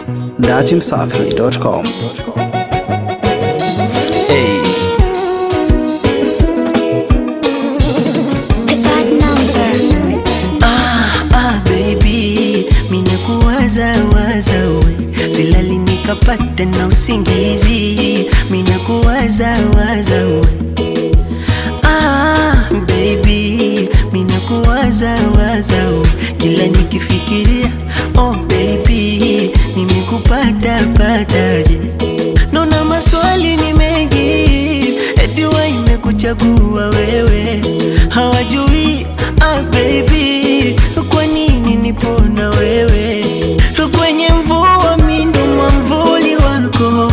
dachimsafi.com. Hey. The bad number. Ah, baby, mina kuwaza waza we silali nikapata na usingizi mina kuwaza waza we ah, baby, mina kuwaza waza we kila nikifikiria oh baby, nimekupata pataje Naona maswali ni mengi, eti wa imekuchagua wewe, hawajui ah baby, kwa nini nipo na wewe kwenye mvua, mi ndo mwamvuli wako,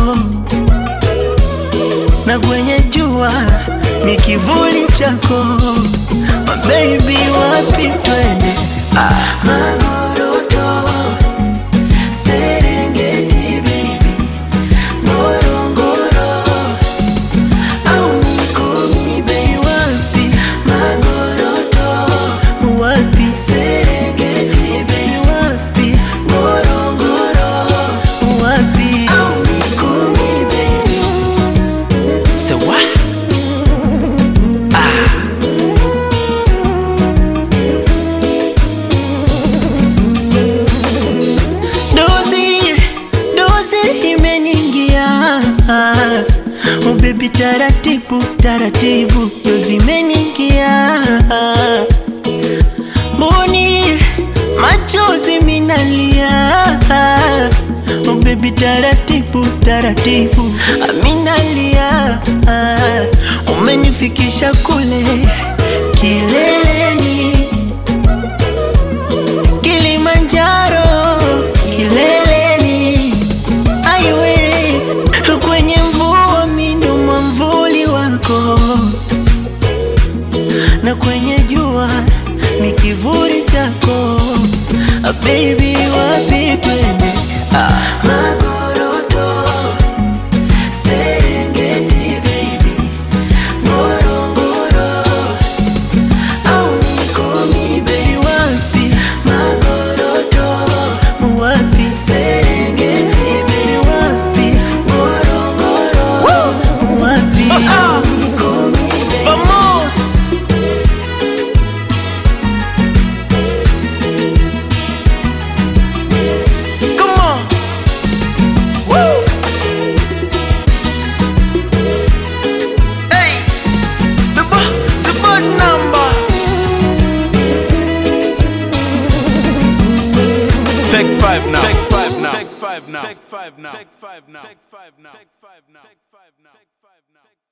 na kwenye jua ni kivuli chako. Ah, baby, wapi twende? Ah, Magoroto, Serengeti baby Ngorongoro au Mikumi bei wapi? Magoroto wapi? Serengeti bei wapi? Ngorongoro wapi? au Mikumi bei Say what? Dozi, dozi imeningia Oh baby taratibu, taratibu Dozi imeningia Mboni, machozi minalia Oh baby taratibu, taratibu Aminalia Umenifikisha kule kileleni Kilimanjaro kileleni, aiwe kwenye mvua, mindo mwamvuli wako, na kwenye jua ni kivuli chako. Ah, baby, wapi twende? Ah, Magoroto, Serengeti baby, Ngorongoro au Mikumi bei wapi? Magoroto wapi? Serengeti bei wapi? Ngorongoro wapi? Mikumi bei Vamos! Come on! Woo! Hey! The bo- the board number Take five now. Take five now. Take five now. Take five now. Take five now. Take five now. Take five now. Take five now.